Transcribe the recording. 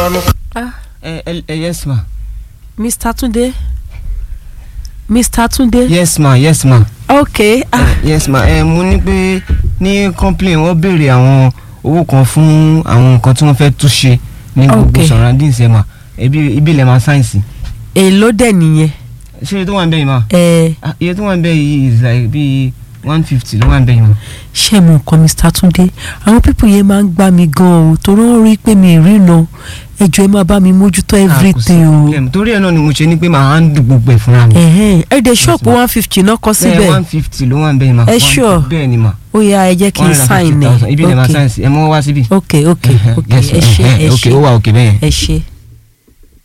sọnù. ah ẹ ẹ ẹ yes ma mr tunde mr tunde yes ma yes ma ok ah Eh, yes ma ẹ mo ní pé ní complain wọ́n béèrè àwọn owó kan fún àwọn nǹkan tí wọ́n fẹ́ túnṣe ní gbogbo Okay. surroundings ẹ ma ẹbí ibi ilẹ̀ ma sáyẹ̀nsì èló dẹ̀ nìyẹn ṣé iye tó wà ń bẹ̀ yìí ma ẹ Ah, iye tó wà ń bẹ̀ yìí is like bíi one fifty ló wà ń bẹ̀ yìí ma. ṣé mo nǹkan mr tunde àwọn pípọ̀ yẹn máa ń gbá mi gan o torí wọ́n rí pé mi ì ríran ẹjọ́ ẹ máa bá mi mójútó Ah, kò sí everything o problem. torí ẹ náà ni mo ṣe ní pé màá handle gbogbo ẹ̀ fúnra mi. ẹ̀hẹ́n ẹ dẹ̀ ṣọ́ọ̀pù ma. one fifty náà kọ bẹ́ẹ̀ síbẹ̀ one fifty ló wà ń bẹ̀ yìí ma. Ẹ 150 sure? bẹ́ẹ̀ ni ma. ó yá ẹ jẹ́ kí n sign ẹ̀ ibi ilẹ̀ ma ok sáyẹ̀nsì ẹ mọ́ wá síbí. ok ok ok Yes, ẹ ṣe eh, ẹ ok ṣe ó wà òkè bẹ́ẹ̀. ẹ ṣe.